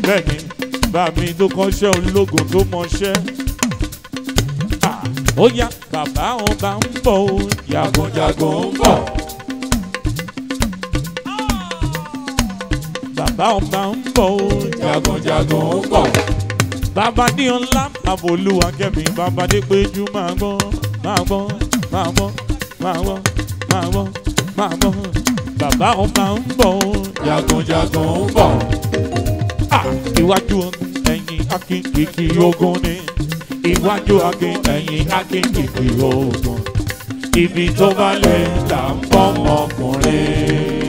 bẹ́ẹ̀ni bá mi tó kọ́ṣẹ́ ológun tó mọṣẹ́. Ah, ó yá bàbá ọba ń bọ̀ ó jagunjagun ń bọ̀. bàbá ọba ń bọ̀ ó jagunjagun ń bọ̀. bàbá ní ọlá bàbá olúwa kẹ́mi bàbá dé péjú máa gbọ́ máa gbọ́ máa gbọ́ máa gbọ́ máa gbọ́ máa gbọ́. bàbá ọba ń bọ̀ ó jagunjagun ń bọ̀. Ah, iwájú ogun ẹ̀yìn akínkìkì ogun ni iwájú akin ẹ̀yìn akínkìkì ogun ibi tó bá lè là ń bọ́ ọmọkùnrin.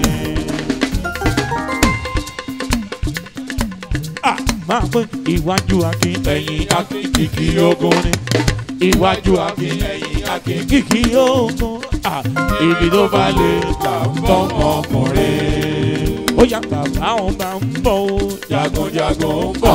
Ah, máa pín iwájú akin ẹ̀yìn akínkìkì ogun ni iwájú akin ẹ̀yìn akínkìkì ogun Ah, ibi tó bá lè là ń bọ́ ọmọkùnrin. ó yá bàbá wọn bá ń bọ̀ ó jagunjagun ń bọ̀.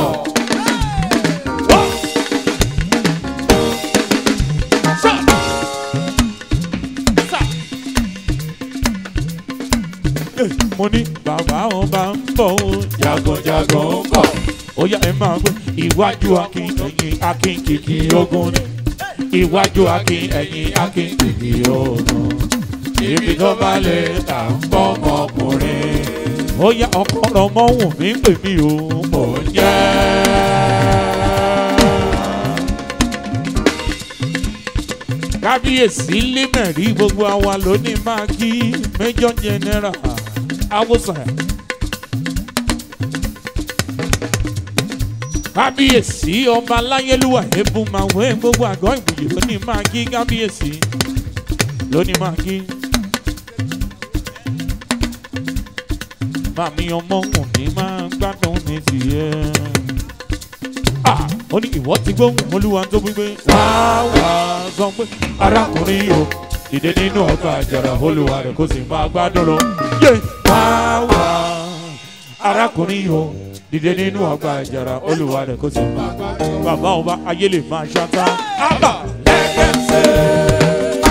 mo ní bàbá ọba ń bọ̀ ó jagunjagun ń bọ̀. ó yá ẹ máa gbé iwájú akin ẹ̀yìn akin kìkì ogun ni iwájú akin ẹ̀yìn akin kìkì ogun. ibi tó bá lè tà ń bọ́ ọmọkùnrin. ó yá ọkọ ọmọ wù mí pè mí o mò ń jẹ́. kábíyèsí límẹ̀rí gbogbo àwa lónìí máa kí major general awosàn. kábíyèsí ọba aláyélúwà ebú máa wé gbogbo àgọ́ ìbùyè lónìí máa kí kábíyèsí lónìí máa kí. màmí ọmọ òní máa gbádùn ní tiẹ̀. Ah, ó ní ìwọ ti gbóhùn olúwa tó wípé wá wá sọ pé arákùnrin o dìde nínú ọgbà àjàrà olúwa rẹ kó sì máa gbádùn lọ. Yé! wá wá arákùnrin o dìde nínú ọgbà àjàrà olúwa rẹ kó sì máa gbádùn lọ. bàbá ọba ayé lè máa ṣáta. ábà lẹ́gẹ̀ẹ́sẹ̀.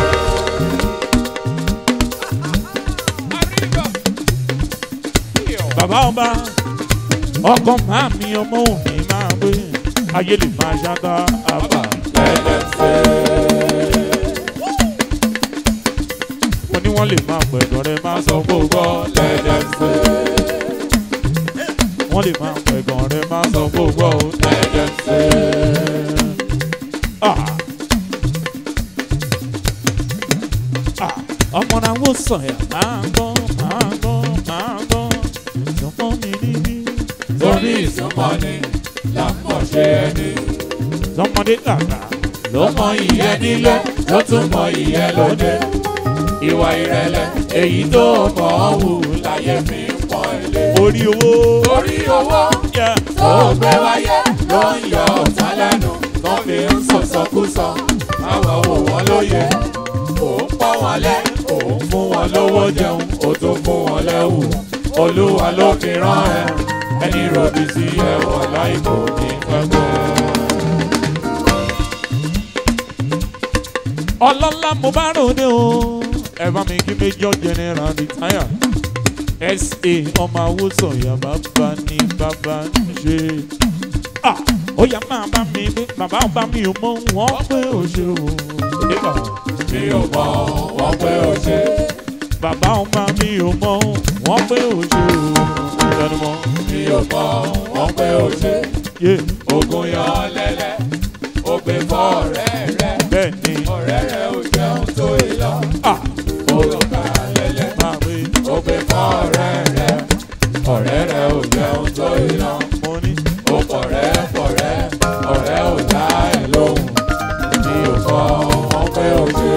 bàbá ọba ọkọ máa mi ọmọ òní máa gbé ayé lè máa ṣáta àbá lẹ́lẹ́sẹ̀. mo ní wọ́n lè máa pẹ̀gàn rẹ máa sọ gbogbo lẹ́lẹ́sẹ̀. wọ́n lè máa pẹ̀gàn rẹ máa sọ gbogbo lẹ́lẹ́sẹ̀. Ah. Ah. ọmọ náà wò sọ̀yà máa gbọ́ máa gbọ́ máa gbọ́ ìjọpọ̀ mi níbí. torí ìsúnmọ́ni là ń mọ̀ ṣe ẹni. sọmọdé kàkà ló mọ ìyẹn nílé ló tún mọ ìyẹn lóde. ìwà ìrẹ̀lẹ̀ èyí tó mọ̀ ọ́ wù láyé fi ń pọ̀ ilé. orí owó. orí owó Yeah. tó gbé wáyé ló ń yọ ọ̀tá lẹ́nu tó fi ń sọ̀sọ́kúsọ. káwọn wò wọ́n lóye òun pọ́n wọn lé òun fún wọn lówó jẹun ó tún fún wọn lẹ́wù. olúwa ló fi rán ẹ ẹni ròbí sí ẹwọ̀n láìpò ní pẹ́pẹ́. ọlọ́lá mo bá ròde o ẹ bá mi kí major general retire sa ọmọ awúsọ ya bàbá ní bàbá ń ṣe. Ah, ó yá máa bá mi gbé bàbá ọba mi ò mọ wọn pé ó ṣe o. Nígbà mi ò mọ̀ wọ́n pé ó ṣe. bàbá ọba mi ò mọ wọn pé ó ṣe o. Ìdánimọ̀ mi ò mọ̀ wọ́n pé ó ṣe. yé ogun yan lẹ́lẹ́ ó gbé fọ́ ọ̀rẹ́ rẹ̀ bẹ́ẹ̀ ni. ọ̀rẹ́ rẹ̀ ò jẹun tó ìlọ. Ah, ó lọ ká lẹ́lẹ́ máa gbé ó gbé fọ́ ọ̀rẹ́ rẹ̀ ọ̀rẹ́ rẹ̀ ò jẹun tó ìlọ. mo ní. ó fọ̀rẹ́ fọ̀rẹ́ ọ̀rẹ́ ò dá ẹ̀ lóhùn mi ò kọ́ wọ́n pé ó ṣe.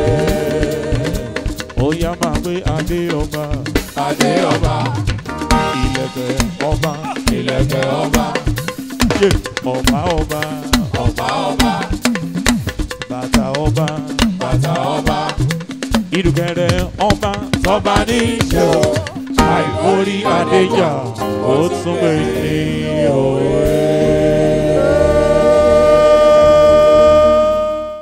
ó yá máa gbé adé ọba adé ọba ìlẹ̀kẹ̀ ọba ìlẹ̀kẹ̀ ọba yé ọba ọba ọba ọba bàtà ọba bàtà ọba ìdùkẹ̀rẹ̀ ọba tọ́ba ní í ṣe o àìkórí adéjà ó tún pè ní òwe.